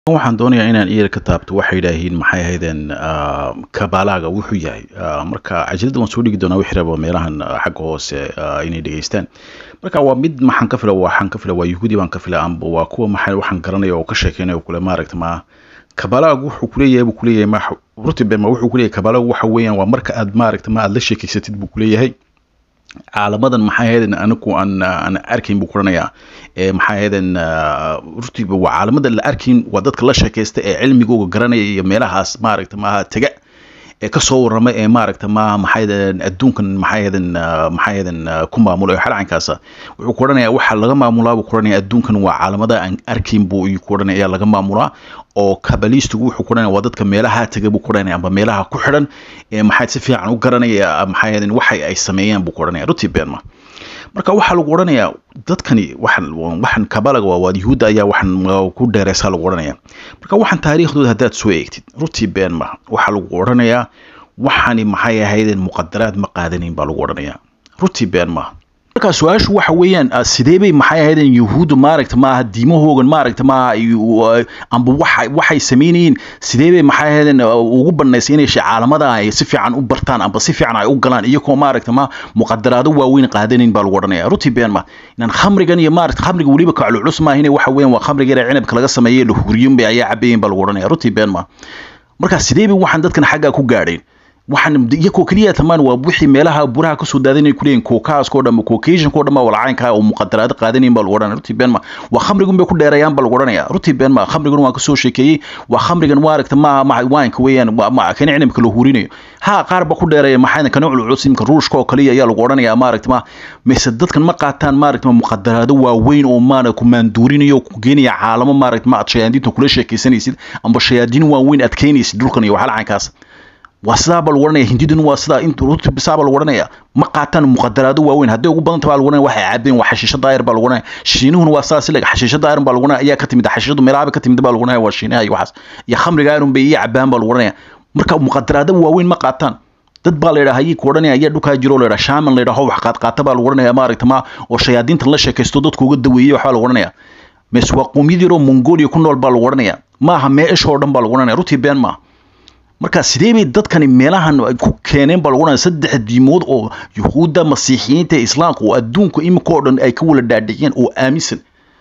waxaan doonayaa inaan iyar ka taabto waxay yidhaahiin maxay ahaydeen kabalaaga wuxuu yahay marka cajiladda waan soo dhigi doonaa wixii raba meelahan xagga hoose inay dhegeystaan marka waa mid maxaan ka fila waxaan ka fila waa yuhuudi baan ka fila amba waa kuwa maxay waxaan garanaya oo ka sheekeynaya kule maaragta ma kabalaagu wuxuu kuleeyahay buu kuleeyahay ma rutibe ma wuxuu kuleeyahay kabalaagu waxa weeyaan waa marka aad maaragta ma aad la sheekeysatid buu kuleeyahay caalamadan maxay ahaydeen anigu aan aan arkayn buu kuranayaa ee maxay ahaydeen rutiba waa caalamada la arkayn waa dadka la sheekaysta ee cilmigooga garanaya iyo meelahaas maaragta maaha tega ee kasoo warrama ee maaragta maaha maxay ahaydeen adduunkan maxay ahaydeen maxay ahaydeen ku maamula ee xalcankaasa wuxuu ku odhanayaa waxa laga maamulaa buu ku odhanaya adduunkan waa caalamada aan arkayn buu ku odhanaya ayaa laga maamulaa oo kabaliistigu wuxuu ku odhanaya waa dadka meelaha tega buu ku odhanaya amba meelaha ku xidhan ee maxay si fiican u garanaya maxay ahaydeen waxay ay sameeyaan buu ku odhanaya ruti beenma marka waxaa lagu odhanayaa dadkani waxan waxan kabalaga waa waad yuhuudda ayaa waxan ku dheereysaa lagu odhanaya marka waxan taariikhdooda haddaad soo eegtid ruti beenma waxaa lagu odhanayaa waxani maxay ahaydeen muqadaraad ma qaadanayn baa lagu odhanayaa ruti beenma marka su-aashu waxa weeyaan sidee bay maxay ahaydeen yuhuuddu maaragta maaha diimahoogan maaragta maaha amba waxa waxay samaynayeen sidee bay maxay ahaydeen ugu banaysay inay caalamada ay si fiican u bartaan amba si fiican ay u galaan iyagoo maaragta ma muqadaraado waaweyn qaadanayn baa lagu odhanaya ruti been ma inaan khamrigan iyo maaragta khamriga weliba kacluculus maaha inay waxa weeyaan waa khamriga yara cinabka laga sameeyey la huriyun bay ayaa cabayeen baa lagu odhanaya ruti been ma marka sidee bay waxaan dadkan xaggaa ku gaadheen waxaan iyakoo keliya tamaan waa wixii meelaha buraha kasoo daadanay kuleeyihin kookaaskoo dhan kookasiankoo dhan baa walcaynkaa oo muqadaraado qaadanayin baa lagu odhanaya ruti beenma waa khamrigun bay ku dheereeyaan baa lagu odhanaya ruti beenma khamrigun waan kasoo sheekeeyey waa khamrigan maaragta maaha ma waanka weeyaan ma kana cinabka la hurinayo ha qaar ba ku dheereeya maxay kana culculus imka ruushka oo kaliya ayaa lagu odhanaya maaragta ma mise dadkan ma qaataan maaragta muqadaraado waaweyn oo maana ku maanduurinayo ku geenaya caalamo maaragta ma aad shayaadiinta kula sheekaysanaysid amba shayaadiin waaweyn aad keenaysid dhulkan iyo waxalcaynkaas waa sidaa baa lagu odhanaya hindidun waa sidaa int rutibisaa baa lagu odhanaya ma qaataan muqadaraado waaweyn hadday ugu badanta baa lagu odhanaya waxay caabeen waa xashiisha daayir baa lagu odhanaya shiinuhuna waa sidaas ilag xashiisha daayir baa lagu odhanaya ayaa ka timid xashiishadu meelaha ka timid baa lagu odhanaya waa shiinaha iyo waxaas iyo khamriga ayrun bay iyo cabaan baa lagu odhanaya marka muqadaraado waaweyn ma qaataan dad baa la yidhaha hayii ku odhanaya ayaa dhulkaa jiro la yidhaha shaaman la yidhaho wax qaadqaata baa lagu odhanaya maaragta ma oo shayaadiintan la sheekaysto dadku uga daweeyey waxbaa lagu odhanaya mise waa qowmiyad yaroo mongolia ku nool baa lagu odhanaya maaha meeshoo dhan baa lagu odhanaya rutii been maaha marka sidee bay dadkani meelahan ku keeneen baa lagu odhanaya saddex diimood oo yuhuudda masiixiyiinta islaamka oo adduunka imika oo dhan ay ka wala dhaadhiciyeen oo aaminsan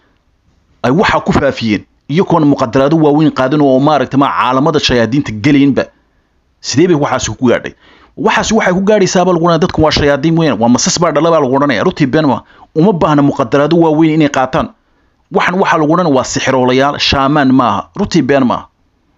ay waxaa ku faafiyeen iyagoona muqadaraado waaweyn qaadan oo maaragta ma caalamada shayaadiinta gelaynba sidee bay waxaasi ku gaadhay waxaasi waxay ku gaadhaysaa baa lagu odhanaya dadkan waa shayaadiin weyn waa masas baa dhala baa lagu odhanaya rutii benma uma baahna muqadaraado waaweyn inay qaataan waxan waxaa lagu odhanaya waa sixiroolayaal shaamaan maaha rutii been maaha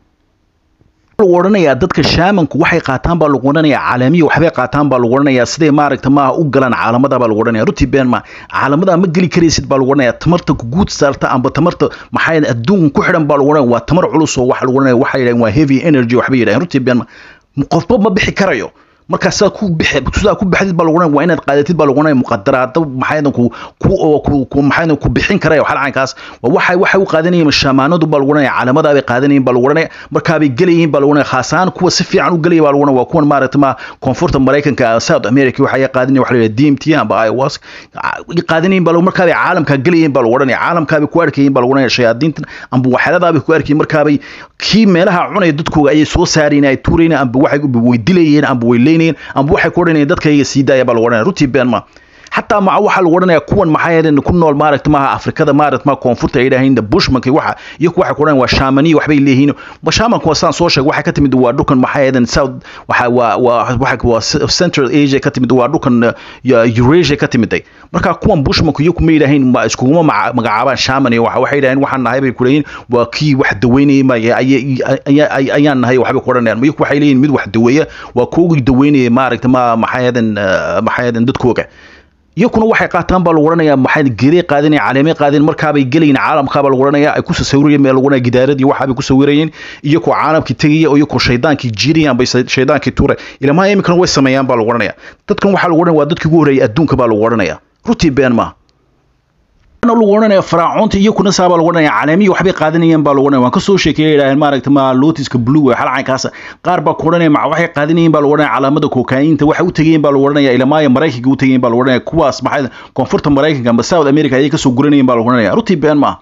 lagu odhanayaa dadka shaamanku waxay qaataan baa lagu odhanayaa caalamiya waxbay qaataan baa lagu odhanayaa siday maaragta maaha u galaan caalamada baa lagu odhanaya ruti been ma caalamada ma geli karaysid baa lagu odhanaya tamarta kuguud saarta amba tamarta maxay adduunka ku xidhan baa lagu odhanaya waa tamar culus oo waxa lagu odhanaya waxay yidhahdeen waa heavy energy waxbay yidhahdeen ruti been ma qofba ma bixi karayo markaa sidaa ku bixi sidaa ku baxdid baa lagu waa inaad qaadatid baa lagu muqadaraado maxaydan ku ku ku maxaydan ku bixin karaya xalcankaas waa waxay waxay u qaadanayeen shaamaanadu baa lagu oranaya calaamada bay qaadanayeen baa lagu oranaya markaa bay gelayeen baa lagu oranaya khaasaan kuwa si fiican u gelaya baa lagu oranaya waa kuwan maaragta ma koonfurta maraykanka south america waxay qaadanayeen waxa la yidhaha dmt amba iwas qaadanayeen baa lagu markaa bay caalamka gelayeen baa lagu oranaya caalamkaa bay ku arkayeen baa lagu oranaya shayaadiintan amba waxyaaladaa bay ku arkayeen markaa bay kii meelaha cunaya dadkooga ayay soo saarayeen ay tuurayeen amba waxay way dilayeen amba way leynayeen amba waxay ku odhanayeen dadkayga sii daaya baa lagu odhanaya rutii been ma xataa maca waxaa lagu odhanaya kuwan maxay ahaydeen ku nool maaragta maaha afrikada maaragta ma koonfurta ay yidhaaheen bushmanka waxa iyaku waxay ku odhanayaan waa shaamaniya waxbay leeyihiin ma shaamanku waa sidaan soo sheegay waxay ka timid waa dhulkan maxay ahaydeen south waxa waa waa waxa waa central asia ka timid waa dhulkan eurasia ka timiday marka kuwan bushmanku iyaku ma yidhaaheen ma iskuguma magacaabaan shaaman iyo waxa waxay yidhaaheen waxaan nahay bay ku leeyihin waa kii wax daweynayay ma ayaan nahay waxbay ku odhanayaan iyaku waxay leeyihin mid wax daweeya waa koogii daweynayay maaragta ma maxay ahaydeen maxay ahaydeen dadkooga iyakuna waxay qaataan baa lagu odhanayaa maxay geeday qaadanaya caleemay qaadeen markaabay gelayeen caalamkaabaa lagu odhanayaa ay ku sawirayeen meel lagu odhanaya gidaaradii waxaabay ku sawirayeen iyakoo caalamkii tegaya oo iyakoo shaydaankii jiirayaan bay shaydaankii tuuray ilamaha iminkana way sameeyaan baa lagu odhanaya dadkan waxaa lagu odhanaya waa dadkii ugu horreeyay adduunka baa lagu odhanaya rutii been maaha lagu odhanaya faraacoonta iyakuna saa baa lagu odhanaya caleemiya waxbay qaadanayeen baa lagu odhanaya waan kasoo sheekeeya yidhaaheen maaragta ma lotiska blue ee xalcankaasa qaar baa ku odhanaya maca waxay qaadanayeen baa lagu odhanaya calaamada kokaayinta waxay u tegayeen baa lagu odhanaya ilamaaya maraykanka u tegayeen baa lagu odhanaya kuwaas maxay koonfurta maraykanka amba south america ayay kasoo guranayeen baa lagu odhanaya rutii been maaha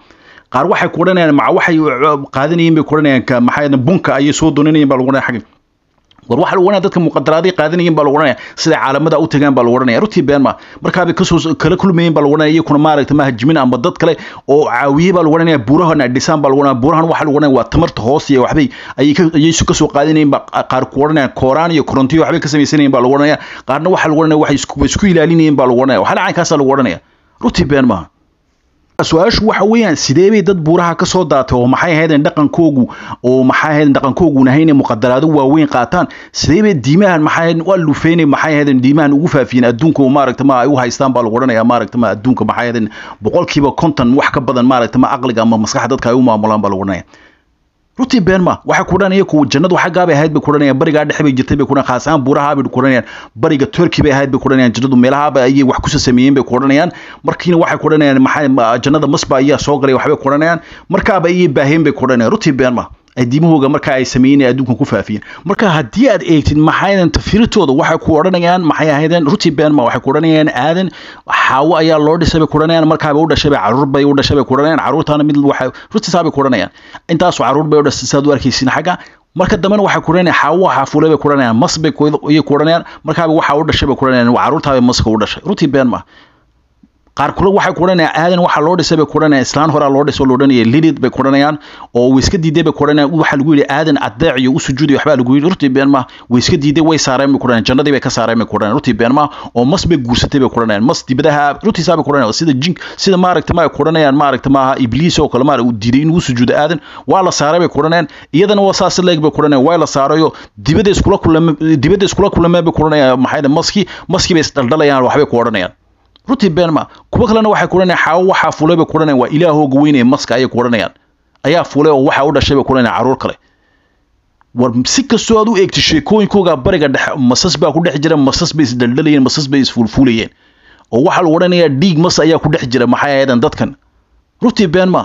qaar waxay ku odhanayaan maca waxay qaadanayeen bay ku odhanayaan maxaa bunka ayay soo doonanayeen baa lagu odhanaya xagga war waxa lagu odhanaya dadka muqadaraaday qaadanayeen baa lagu odhanaya siday caalamada u tagaan baa lagu odhanaya runtii been ma markaabay kasoo kala kulmayeen baa lagu odhanaya iyakuna maaragta ma hajimin ama dad kale oo caawiyey baa lagu odhanaya buurahan ay dhisaan baa lagu odhanaya buurahan waxa lagu odhanaya waa tamarta hoos iyo waxbay ayay ayay kasoo qaadanayeen baa qaar ku odhanaya kooraan iyo korontiyo waxbay ka samaysanayeen baa lagu odhanaya qaarna waxa lagu odhanaya waxay isku isku ilaalinayeen baa lagu odhanaya waxaana caynkaasaa lagu odhanaya runtii been maaha su-aashu waxa weeyaan sidee bay dad buuraha ka soo daatay oo maxay ahaydeen dhaqankoogu oo maxay ahaydeen dhaqankoogun ahayn muqadaraado waaweyn qaataan sidee bay diimahan maxay ahaydeen waa lufeynay maxay ahaydeen diimahan ugu faafiyeen adduunka oo maaragta ma ay u haystaan baa lagu odhanaya maaragta ma adduunka maxay ahaydeen boqolkiiba konton wax ka badan maaragta ma aqliga ama maskaxda dadka ay u maamulaan baa lagu odhanaya runtii been ma waxay ku odhanaya kuwa jannadu xaggaa bay ahayd bay ku odhanayaan barigaa dhexe bay jirtay bay ku odhanayaan khaas ahaan buuraha bay ku odhanayaan bariga turkey bay ahayd bay ku odhanayaan jannadu meelahaaba ayay wax kusoo sameeyeen bay ku odhanayaan markiina waxay ku odhanayaan maxaa jannada masba ayaa soo galay waxbay ku odhanayaan markaaba ayay baaheen bay ku odhanayaan runtii been ma ay diimahooga marka ay sameeyeen ee adduunka ku faafiyeen marka haddii aad eegtid maxaydan tafiirtooda waxay ku odhanayaan maxay ahaydeen ruti benma waxay ku odhanayaan aadan xaawo ayaa loo dhisay bay ku odhanayaan markaaba u dhashay bay caruur bay u dhashay bay ku odhanayaan caruurtaana mid waxay rutisaa bay ku odhanayaan intaasoo caruur bay u dhashay saad u arkaysin xagga marka dambena waxay ku odhanayaan xaawo xaafuule bay ku odhanayaan mas bay ayay ku odhanayaan markaaba waxa u dhashay bay ku odhanayaan caruurtaabay maska u dhashay ruti benma qaar kule waxay ku odhanayaan aadan waxaa loo dhisay bay ku odhanayaan islaan horaa loo dhisay oo la odhanaya lilid bay ku odhanayaan oo way iska diiday bay ku odhanayaan waxaa lagu yidhi aadan adeec iyo u sujuuday waxbaa lagu yidhi rutii been ma way iska diiday way saareen bay ku odhanayaan jannadii bay ka saareen bay ku odhanayaan rutii been ma oo mas bay guursatay bay ku odhanayaan mas dibadaha rutiisaa bay ku odhanayaan sida jin sida maaragta ma ay ku odhanayaan maaragta maaha ibliis oo kale maara uu diiday inuu sujuudo aadan waa la saaray bay ku odhanayaan iyadana waa saas leeg bay ku odhanayaan waa la saarayo dibadda iskula kulame dibadda iskula kulameen bay ku odhanayaan maxay maski maskii bay isdhaldalayaan waxbay ku odhanayaan runtii beenma kuwa kalena waxay ku odhanayaan xaawo waxaa fulay bay ku odhanayaan waa ilaahooga weynaya maska ayay ku odhanayaan ayaa fulay oo waxa u dhashay bay ku odhanayaan caruur kale war si kastoo aad u eegtay sheekooyinkooga bariga dhexe masas baa ku dhex jira masas bay isdhaldalayeen masas bay isfuulfuulayeen oo waxaa lagu odhanayaa dhiig mas ayaa ku dhex jira maxay ahaydeen dadkan runtii beenma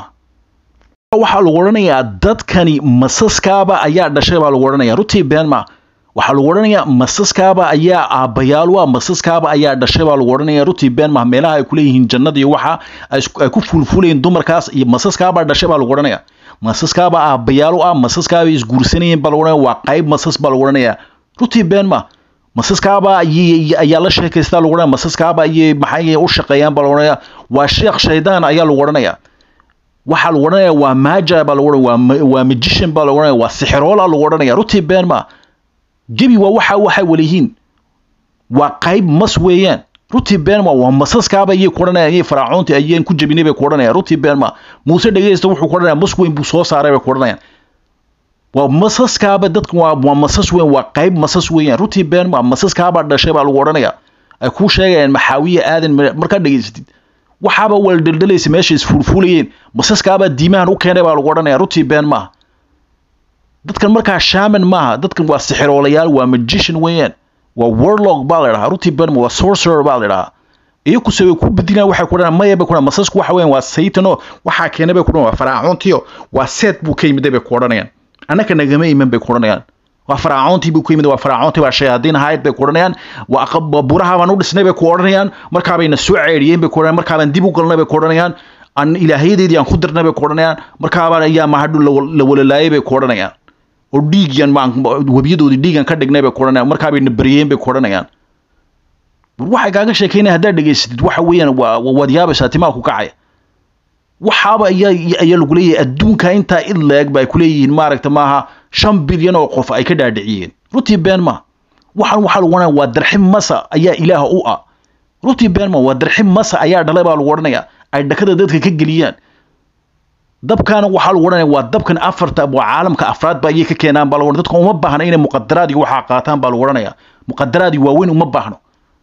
waxaa lagu odhanayaa dadkani masaskaaba ayaa dhashay baa lagu odhanaya runtii beenma waxaa lagu odhanayaa masaskaaba ayaa aabbayaal ah masaskaaba ayaa dhashay baa lagu odhanaya rutii been mah meelaha ay kuleeyihiin jannada iyo waxa ay ku fuulfuulayeen dumarkaas iyo masaskaabaa dhashay baa lagu odhanaya masaskaaba aabbayaal u ah masaskaabay isguursanayeen baa lagu odhanaya waa qayb masas baa lagu odhanaya rutii been ma masaskaaba ayaa la sheekaystaa lagu odhanaya masaskaaba ayay maxay u shaqeeyaan baa lagu odhanaya waa sheekh shaydaan ayaa lagu odhanaya waxaa lagu odhanaya waa maaja baa lagu odhanaya waa magician baa lagu odhanaya waa sixiroola lagu odhanaya rutii been ma gebi waa waxa waxay waliyihiin waa qayb mas weeyaan rutii beenma waa masaskaaba ayay ku odhanayaan ayay faraacoontii ayeen ku jebinay bay ku odhanayaan rutii beenma muuse dhegeysta wuxuu ku odhanaya mas weyn buu soo saaray bay ku odhanayaan waa masaskaaba dadkan waa waa masas weyn waa qayb masas weeyaan rutii beenma masaskaaba dhashay baa lagu odhanaya ay kuu sheegayaan maxaawiye aadan markaad dhegeysatid waxaaba waldhaldalaysa meesha isfuulfuulayeen masaskaabaa diimahan u keenay baa lagu odhanaya rutii been maaha dadkan markaa shaman maaha dadkan waa sixiroolayaal waa magician weeyaan waa warlog baa la dhahaa runtii berma waa sorcerer baa la dhahaa iyakuse way ku bedilaan waxay ku dhahaan maya bay ku dhahaan masasku waxa weeyaan waa saytano waxaa keenay bay ku dhahaan waa faraacoontiyo waa seet buu ka yimiday bay ku odhanayaan annaka nagama iman bay ku odhanayaan waa faraacoontii buu ku yimid waa faraacoontii baa shayaadiin ahayd bay ku odhanayaan waa buraha baan u dhisnay bay ku odhanayaan markaabayna soo ceedhiyeen bay ku odhanayaan markaabaan dib u galnay bay ku odhanayaan an ilaahyadeedii aan ku dirnay bay ku odhanayaan markaabaan ayaa mahadhu la walalaayay bay ku odhanayaan oo dhiigyan webiyadoodii dhiigan ka dhignay bay ku odhanayaan markaabayna baryeen bay ku odhanayaan waxay kaaga sheekeynaya haddaad dhegaysatid waxa weeyaan waa waad yaabaysaa timaa ku kacaya waxaaba ayaa ayaa lagu leeyahay adduunka intaa id leeg ba ay ku leeyihiin maaragta maaha shan bilyan oo qof ay ka dhaadhiciyeen runtii been ma waxaan waxaa lagu odhanaya waa darxim masa ayaa ilaaha u ah runtii been ma waa darxim masa ayaa dhalay baa lagu odhanaya ay dhakada dadka ka geliyaan dabkaana waxaa lagu odhanaya waa dabkan afarta waa caalamka afraad ba ayay ka keenaan baa lagu dadka uma baahna inay muqadaraad iyo waxaa qaataan baa lagu odhanaya muqadaraad iyo waaweyn uma baahno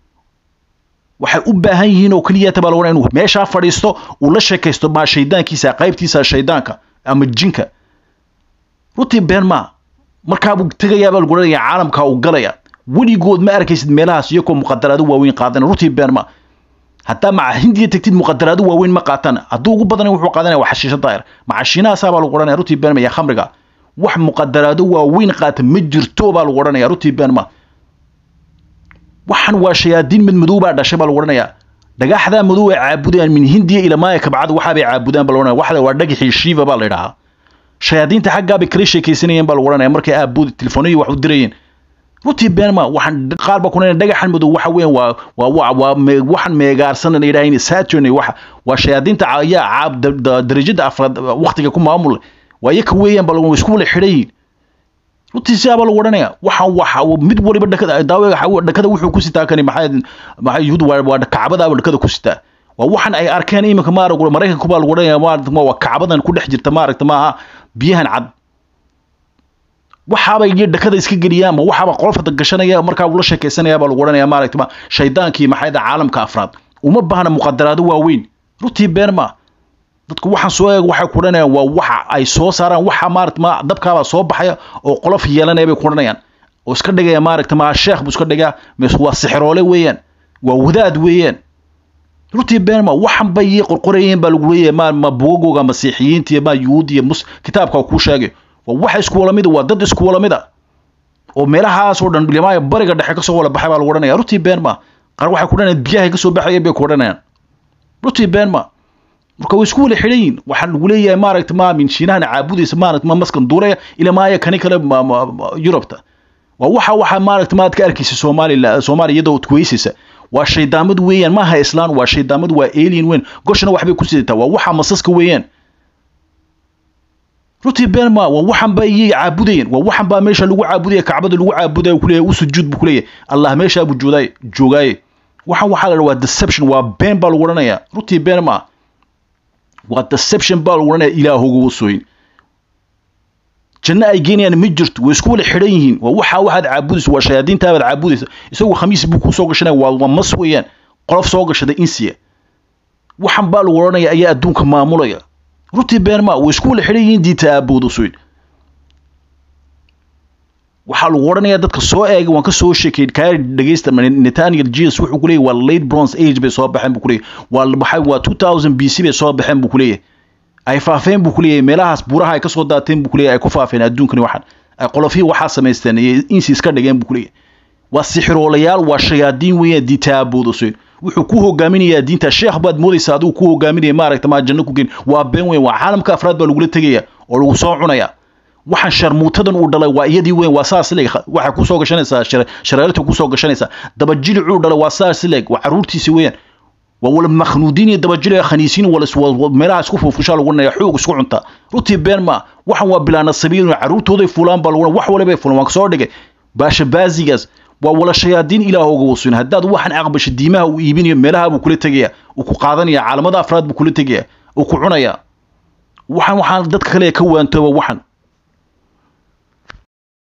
waxay u baahan yihiin oo keliyata baa lagu odhanaya inuu meeshaa fadhiisto uu la sheekaysto maa shaydaankiisa qaybtiisa shaydaanka ama jinka runtii been maa markaabuu tegayaa baa lagu odhanaya caalamka uu galaya weligood ma arkaysid meelahaas iyakoo muqadaraado waaweyn qaadan runtii been maa haddaa maca hindiya tegtid muqadaraado waaweyn ma qaataan hadduu ugu badanay wuxuu qaadanaya waa xashiisha daayir maca shiinahaasaa baa lagu odhanaya runtii beenma iyo khamriga wax muqadaraado waaweyn qaata ma jirto baa lagu odhanaya runtii beenma waxan waa shayaadiin mid madow baa dhashay baa lagu odhanaya dhagaxdaa madow ay caabudayaan min hindiya ila maaya kabcada waxaabay caabudaan baa laodhanaya waxa waa dhagaxii shiiva baa la idhahaa shayaadiinta xaggaa bay kala sheekaysanayeen baa lagu odhanaya markay aabud telefoonadii wax u dirayeen runtii beenma waxaan qaar ba kunayna dhagaxan madow waxa weeyaan waa waa waa waa me- waxaan meegaarsan la yidhaha saturn waxa waa shayaadiinta ayaa caab da- da- darajada afraad waqtiga ku maamul waa iyaka weeyaan baa lagu isku wala xidhan yihiin runtii sidaabaa lagu odhanaya waxaan waxa mid waliba dhakada daawe dhakada wuxuu ku sitaa kani maxay maxay yuhuud waa waa kacbadaaba dhakada ku sitaa waa waxan ay arkeen iminka maarag maraykanku baa lagu odhanaya maaragta ma waa kacbadan ku dhex jirta maaragta maaha biyahan cad waxaabay iyo dhakada iska geliyaan ma waxaaba qolfada gashanaya markaa ula sheekaysanaya baa lagu odhanaya maaragta ma shaydaankii maxay da caalamka afraad uma baahna muqadaraado waaweyn runtii been ma dadku waxaan soo eeg waxay ku odhanayaan waa waxa ay soo saaraan waxa maaragta ma dabkaabaa soo baxaya oo qolof yeelanaya bay ku odhanayaan oo iska dhigaya maaragta ma sheekh buu iska dhigaa mise waa sixiroole weeyaan waa wadaad weeyaan runtii been ma waxan bay ii qorqorayeen baa lagu leeyahay ma ma bugagooga masiixiyiinta iyo ma yuhuud iyo mus kitaabka kuu sheegay waa wax isku wala mida waa dad isku wala mida oo meelahaas oo dhan limaaya bariga dhexe kasoo wala baxay baa lagu odhanaya runtii been ma qaar waxay ku odhanayaan biyahay kasoo baxayeen bay ku odhanayaan runtii been ma marka way isku wala xidhan yihin waxaa lagu leeyahay maaragta ma min shiinahana caabudaysa maaragta ma maskan duulaya ila maaya kani kale ma- ma- ma- yurubta waa waxa waxa maaragta maad ka arkaysa soomaaliya soomaaliya iyadoo kuweysaysa waa shaydaamad weeyaan maaha islaan waa shaydaamad waa alien weyn goshana waxbay ku sidataa waa waxa masaska weeyaan runtii been ma waa waxan baa iyay caabudayeen waa waxan baa meesha lagu caabudaya kacbada lagu caabudaya uu kuleeyahay u sujuud buu kuleeyahay allah meeshaa buu joodaay joogaaye waxan waxaa la dhaha waa deception waa been baa lagu odhanaya runtii been ma waa deception baa lagu odhanaya ilaahoga wasooyin janno ay geenayaan ma jirto way isku wala xidhan yihiin waa waxa waxaad caabudaysa waa shayaadiintaabaad caabudaysa isagu khamiis buu ku soo gashanaya waa waa mas weeyaan qolof soo gashada insiya waxan baa lagu odhanaya ayaa adduunka maamulaya runtii been ma way isku wala xidhan yihiin diinta aaboodasoyn waxaa lagu odhanaya dadka soo eega waan ka soo sheekay kaa dhegeysta nathaniel jesus wuxuu kuleeyahy waa late bronze age bay soo baxeen buu kuleeyahy waa maxay waa two thousand b c bay soo baxeen buu kuleeyahay ay faafeen buu kuleeyahay meelahaas buuraha ay kasoo daateen buu kuleeyahay ay ku faafeen adduunkani waxaan ay qolofihii waxaa samaysteen iyo insi iska dhigeen buu kuleeyahay waa sixiroolayaal waa shayaadiin weeyaan diinta aaboodasoyn wuxuu ku hogaaminayaa diinta sheekh baad moodaysa adigu ku hogaaminaya maaragta maa janno ku geen waa been weyn waa caalamka afraad baa lagula tegaya oo lagu soo cunaya waxaan sharmuutadan uu dhalay waa iyadii weyn waa saas leeg waxay kusoo gashanaysaa shareerta kusoo gashanaysaa dabajilicuu dhalay waa saas leeg waa caruurtiisi weeyaan waa wala makhnuudiin iyo dabajiliga khaniisiin wala meelaha isku fuufushaa lagu dhanaya xoog isku cunta runtii been ma waxan waa bilaana sabiil caruurtooday fulaan baa lagu wax walibay fulaan waan soo dhigay baasha baazigaas waa wala shayaadiin ilaahooga wasuin haddaad waxan aqbasho diimaha uu iibinayo meelaha buu kula tegaya uu ku qaadanaya caalamada afraad buu kula tegaya uu ku cunaya waxaan waxaan dadka kale ka waantooba waxan